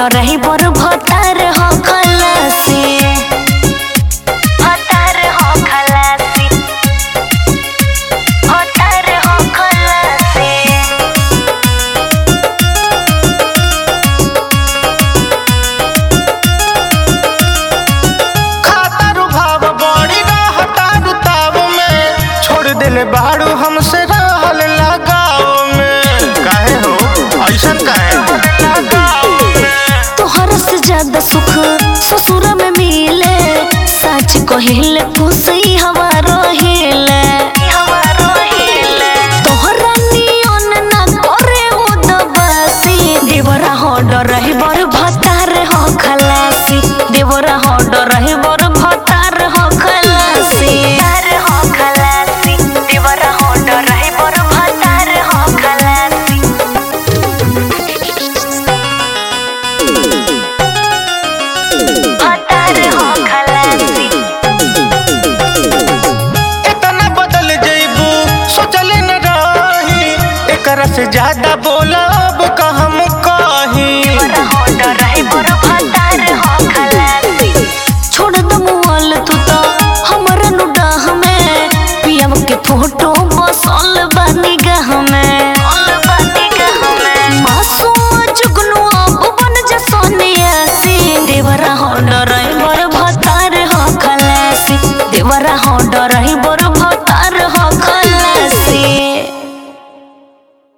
रही बर भतार हो खलासी भतार हो खलासी भतार हो खलासी खातारू भाव बड़ी रहतारू ताव में छोड़ दिले बाड़ू हमसे रहल लगाव में काहे हो ऐसन काहे लगाव में तोहर से ज्यादा सुख ससुर में मिले सच कहिले खुशी हवा रहिले तोहरा नियन ना करे उदबासी देवरा हो डर रही बर भतार हो खलासी देवरा हो डर रही बर भतार हो खलासी हो खलासी देवरा हो डर रही बर भतार हो खलासी भतार हो खलासी इतना बदल जइबू सोचले न रही एकरा से ज्यादा बोलब का हम कही छोड़ द मुआल तू तो हमरा नुडाह में पियम के फोटो बसल बानी गह में मासूम जुगनू अब बन जा सोनिया सी देवरा हो डर